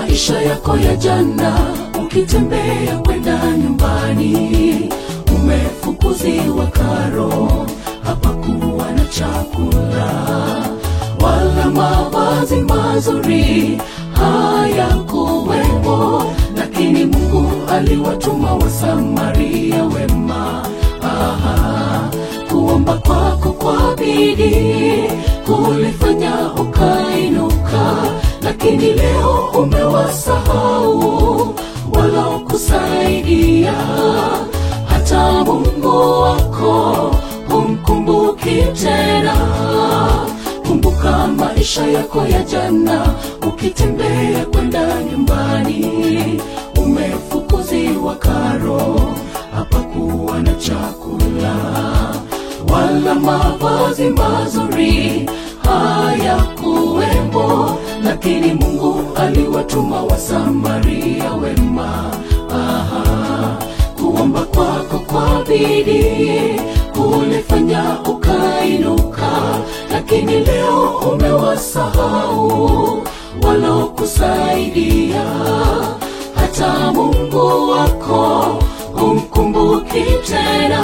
maisha yako ya jana ukitembea kwenda nyumbani umefukuziwa karo hapakuwa na chakula wala mavazi mazuri hayakuwepo lakini mungu aliwatuma wasamaria wema Aha, kuomba kwako kwa bidii kulifanya ukainuka lakini leo umewasahau walokusaidia hata mungu wako humkumbuki tena kumbuka maisha yako ya jana ukitembea kwenda nyumbani umefukuziwa karo hapakuwa na chakula wala mavazi mazuri hayakuwepo lakini mungu aliwatuma wasamaria wema Aha, kuomba kwako kwa bidii kulifanya ukainuka lakini leo umewasahau walokusaidia hata mungu wako humkumbuki tena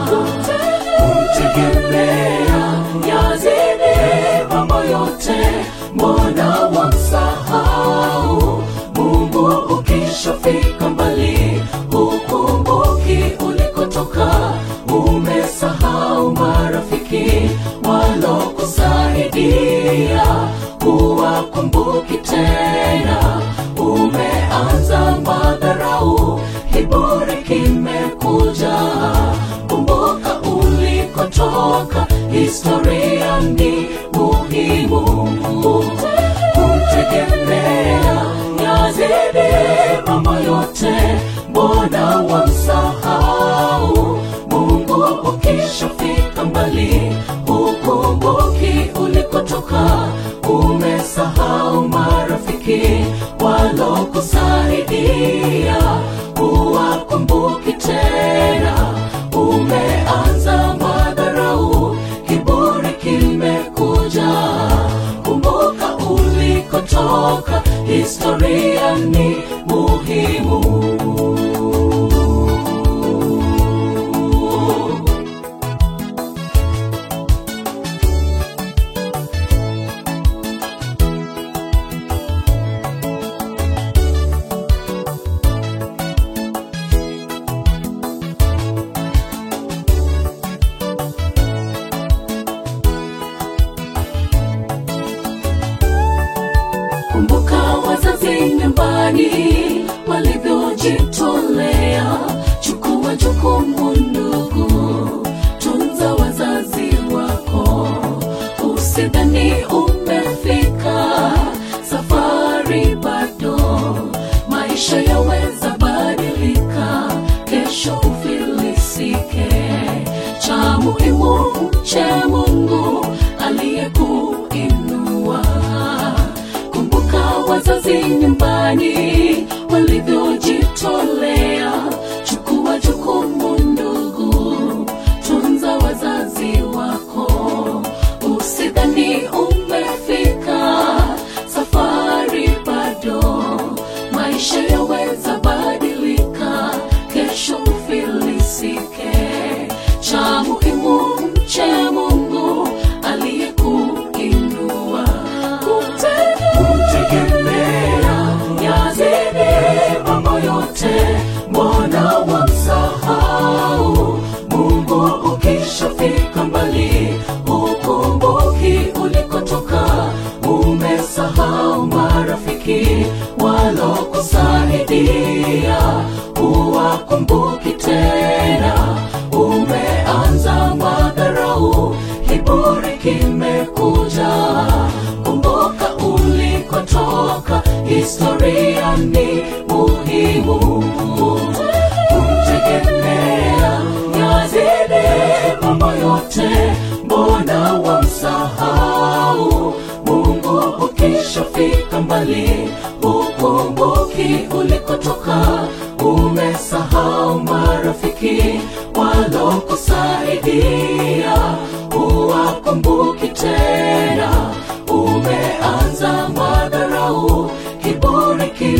kumtegemea yazidi mambo yote mbona wamsahau mungu ukishafika mbali hukumbuki ulikotoka umesahau marafiki walokusaidia huwakumbuki tena umeanza madharau kiburi kimekuja kumbuka ulikotoka historia ni muhimu kumtegemea yazidi mambo yote mbona wamsahau mungu ukishafika mbali hukumbuki ulikotoka umesahau marafiki walokusaidia huwakumbuki tena umeanza madharau kiburi kimekuja kumbuka ulikotoka historia ni muhimu kumbuka wazazi nyumbani walivyojitolea chukua jukumu ndugu tunza wazazi wako usidhani umefika safari bado maisha yaweza badilika kesho ufilisike cha muhimu mche mungu aliyekuinua kumbuka wazazi nyumbani walivyojitolea chukua jukumu ndugu tunza wazazi wako usidhani umefika safari bado maisha yaweza badilika kesho ufilisike cha muhimu mche mungu aliyekuinua kumtegemea yazidi mambo yote mbona wamsahau mungu ukishafika mbali ukumbuki ulikotoka umesahau marafiki walokusaidia huwakumbuki tena umeanza madharau kiburi kimekuja kumbuka ulikotoka historia ni muhimu kumtegemea yazidi mambo yote mbona wamsahau mungu ukishafika mbali ukumbuki ulikotoka umesahau marafiki walokusaidia huwakumbuki tena umeanza madharau kiburi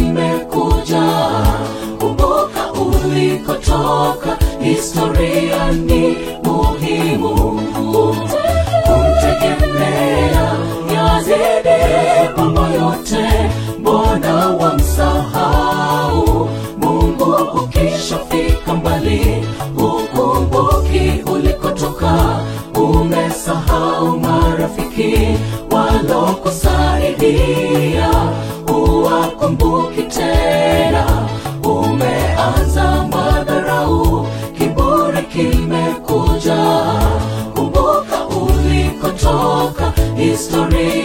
kimekuja kumbuka ulikotoka historia ni muhimu kumtegemea yazidi mambo yote mbona wamsahau mungu ukishafika mbali ukumbuki ulikotoka umesahau marafiki walokusaidia uwakumbuki tena umeanza madharau kiburi kimekuja kumbuka ulikotoka historia